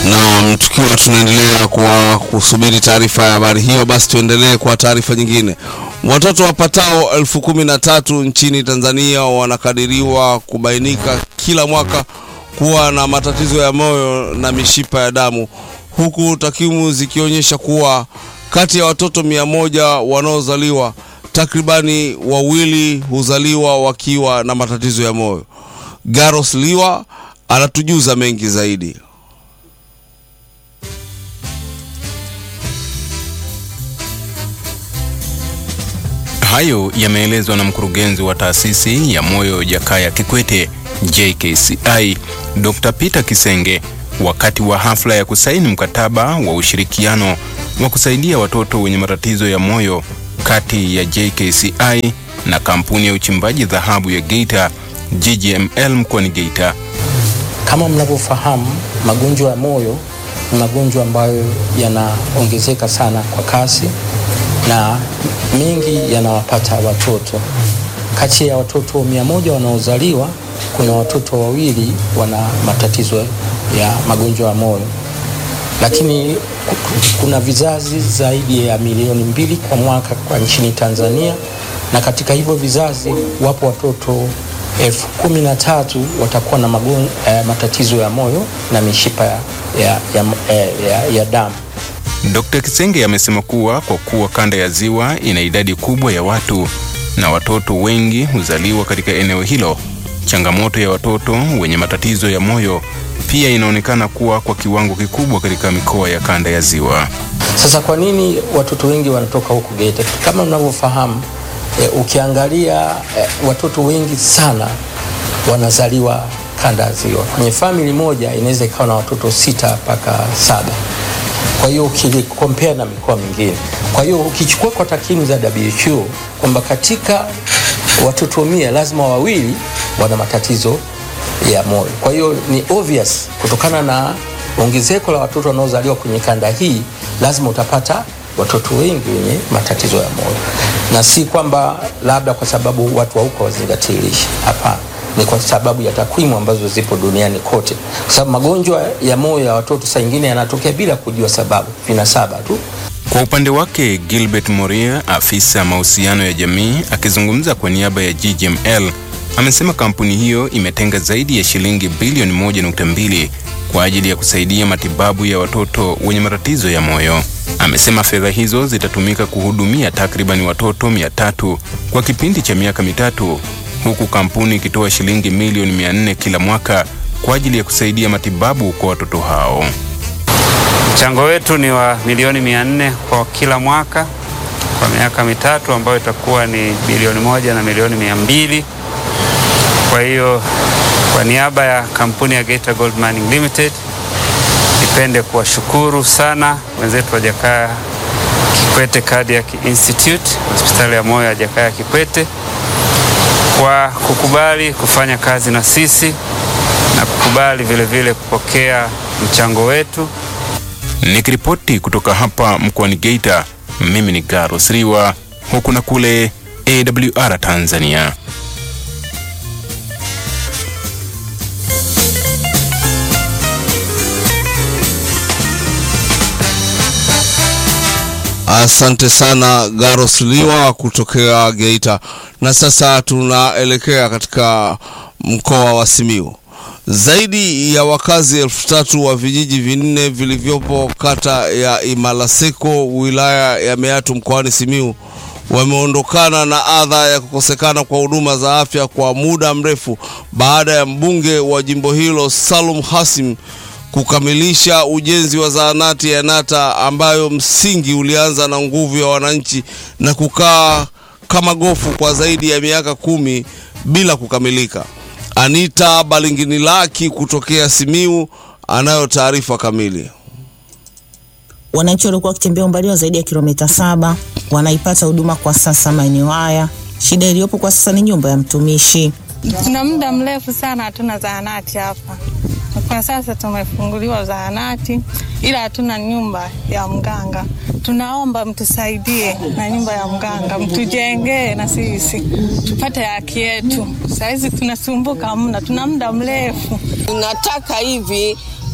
Naam, tukiwa tunaendelea kwa kusubiri taarifa ya habari hiyo, basi tuendelee kwa taarifa nyingine. Watoto wapatao elfu kumi na tatu nchini Tanzania wanakadiriwa kubainika kila mwaka kuwa na matatizo ya moyo na mishipa ya damu, huku takwimu zikionyesha kuwa kati ya watoto mia moja wanaozaliwa takribani wawili huzaliwa wakiwa na matatizo ya moyo. Garos Liwa anatujuza mengi zaidi. Hayo yameelezwa na mkurugenzi wa taasisi ya moyo Jakaya Kikwete JKCI, Dr. Peter Kisenge wakati wa hafla ya kusaini mkataba wa ushirikiano wa kusaidia watoto wenye matatizo ya moyo kati ya JKCI na kampuni ya uchimbaji dhahabu ya Geita GGML mkoani Geita. Kama mnavyofahamu, magonjwa ya moyo ni magonjwa ambayo yanaongezeka sana kwa kasi na mengi yanawapata watoto. Kati ya watoto mia moja wanaozaliwa kuna watoto wawili wana matatizo ya magonjwa ya moyo, lakini kuna vizazi zaidi ya milioni mbili kwa mwaka kwa nchini Tanzania, na katika hivyo vizazi wapo watoto elfu kumi na tatu watakuwa na magon, eh, matatizo ya moyo na mishipa ya, ya, ya, ya, ya damu. Dr. Kisenge amesema kuwa kwa kuwa kanda ya Ziwa ina idadi kubwa ya watu na watoto wengi huzaliwa katika eneo hilo, changamoto ya watoto wenye matatizo ya moyo pia inaonekana kuwa kwa kiwango kikubwa katika mikoa ya kanda ya Ziwa. Sasa kwa nini watoto wengi wanatoka huku Geita? Kama mnavyofahamu e, ukiangalia e, watoto wengi sana wanazaliwa kanda ya Ziwa. Kwenye famili moja inaweza ikawa na watoto sita mpaka saba kwa hiyo ukikompea na mikoa mingine. Kwa hiyo ukichukua kwa takwimu za WHO kwamba katika watoto mia lazima wawili wana matatizo ya moyo. Kwa hiyo ni obvious kutokana na ongezeko la watoto wanaozaliwa kwenye kanda hii, lazima utapata watoto wengi wenye matatizo ya moyo, na si kwamba labda kwa sababu watu wa huko wazingatii lishe. Hapana, ni kwa sababu ya takwimu ambazo zipo duniani kote, kwa sababu magonjwa ya moyo ya watoto saa nyingine yanatokea bila kujua sababu, vinasaba tu. Kwa upande wake Gilbert Moria, afisa mahusiano ya jamii, akizungumza kwa niaba ya GGML, amesema kampuni hiyo imetenga zaidi ya shilingi bilioni 1.2 kwa ajili ya kusaidia matibabu ya watoto wenye matatizo ya moyo. Amesema fedha hizo zitatumika kuhudumia takribani watoto 300 kwa kipindi cha miaka mitatu huku kampuni ikitoa shilingi milioni 400 kila mwaka kwa ajili ya kusaidia matibabu kwa watoto hao. Mchango wetu ni wa milioni 400 kwa kila mwaka kwa miaka mitatu ambayo itakuwa ni bilioni moja na milioni mia mbili. Kwa hiyo kwa niaba ya kampuni ya Geita Gold Mining Limited nipende kuwashukuru sana wenzetu wa Jakaya Kikwete Cardiac Institute, hospitali ya moyo ya Jakaya Kikwete kwa kukubali kufanya kazi na sisi na kukubali vile vile kupokea mchango wetu. Nikiripoti kutoka hapa mkoani Geita, mimi ni Garos Riwa, huku na kule AWR Tanzania. Asante sana Garos Liwa kutokea Geita. Na sasa tunaelekea katika mkoa wa Simiyu. Zaidi ya wakazi elfu tatu wa vijiji vinne vilivyopo kata ya Imalaseko wilaya ya Meatu mkoani Simiyu wameondokana na adha ya kukosekana kwa huduma za afya kwa muda mrefu baada ya mbunge wa jimbo hilo Salum Hasim kukamilisha ujenzi wa zahanati ya Nata ambayo msingi ulianza na nguvu ya wananchi na kukaa kama gofu kwa zaidi ya miaka kumi bila kukamilika. Anita Balinginilaki kutokea Simiu anayo taarifa kamili. Wananchi walikuwa wakitembea umbali wa zaidi ya kilomita saba wanaipata huduma kwa sasa maeneo haya. Shida iliyopo kwa sasa ni nyumba ya mtumishi. Tuna muda mrefu sana hatuna zahanati hapa. Kwa sasa tumefunguliwa zahanati, ila hatuna nyumba ya mganga. Tunaomba mtusaidie na nyumba ya mganga, mtujengee na sisi tupate haki yetu. Sahizi tunasumbuka mna, tuna muda mrefu. Tunataka hivi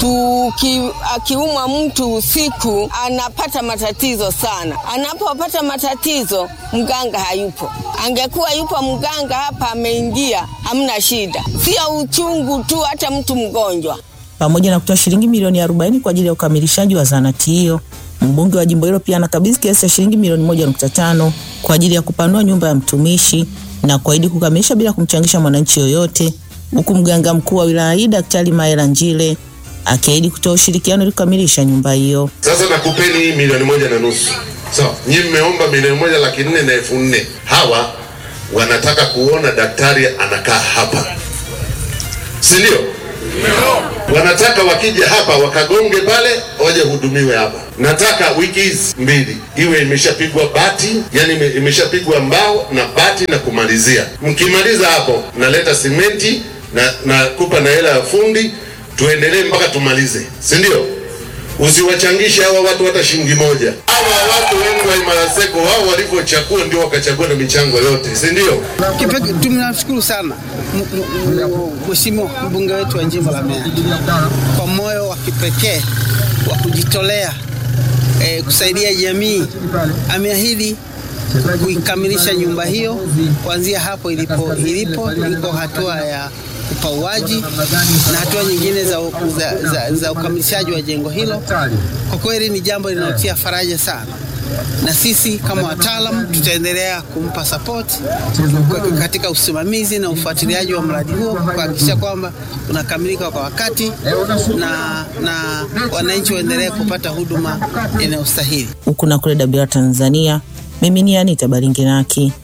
Tuki, akiumwa mtu usiku anapata matatizo sana. Anapopata matatizo, mganga hayupo. Angekuwa yupo mganga hapa ameingia, hamna shida, sio uchungu tu, hata mtu mgonjwa. Pamoja na kutoa shilingi milioni 40 kwa ajili ya ukamilishaji wa zahanati hiyo, mbunge wa jimbo hilo pia anakabidhi kiasi cha shilingi milioni 1.5 kwa ajili ya kupanua nyumba ya mtumishi na kuahidi kukamilisha bila kumchangisha mwananchi yoyote, huku mganga mkuu wa wilaya hii Daktari Maela Njile akiahidi kutoa ushirikiano ili kukamilisha nyumba hiyo. Sasa nakupeni hii milioni moja na nusu sawa. So, nyinyi mmeomba milioni moja laki nne na elfu nne hawa wanataka kuona daktari anakaa hapa, si ndio? Wanataka wakija hapa wakagonge pale, waje hudumiwe hapa. Nataka wiki hizi mbili iwe imeshapigwa bati, yani ime- imeshapigwa mbao na bati na kumalizia. Mkimaliza hapo, naleta simenti na nakupa na hela ya fundi, tuendelee mpaka tumalize, si ndio? Usiwachangishe hawa watu hata shilingi moja. Hawa watu wengi wa Imaraseko wao walivyochagua ndio wakachagua na michango yote, si ndio? Kipekee tunamshukuru sana m- m- m- Mheshimiwa mbunge wetu wa jimbo la Mbeya kwa moyo wa kipekee wa kujitolea eh, kusaidia jamii. Ameahidi kuikamilisha nyumba hiyo kuanzia hapo ilipo ilipo iko hatua ya upauaji na hatua nyingine za, za, za, za ukamilishaji wa jengo hilo. Kwa kweli ni jambo linalotia faraja sana na sisi kama wataalam tutaendelea kumpa support katika usimamizi na ufuatiliaji wa mradi huo kuhakikisha kwamba unakamilika kwa wakati na, na wananchi waendelee kupata huduma inayostahili. Huku na kule Dabira, Tanzania, mimi ni Anita Baringinaki.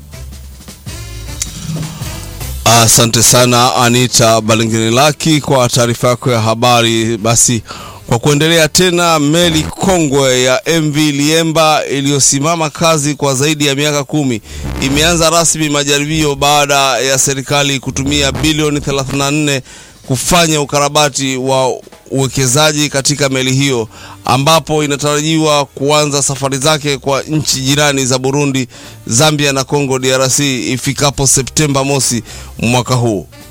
Asante sana Anita Balingirilaki kwa taarifa yako ya habari. Basi kwa kuendelea tena, meli kongwe ya MV Liemba iliyosimama kazi kwa zaidi ya miaka kumi imeanza rasmi majaribio baada ya serikali kutumia bilioni 34 kufanya ukarabati wa uwekezaji katika meli hiyo ambapo inatarajiwa kuanza safari zake kwa nchi jirani za Burundi, Zambia na Congo DRC ifikapo Septemba mosi mwaka huu.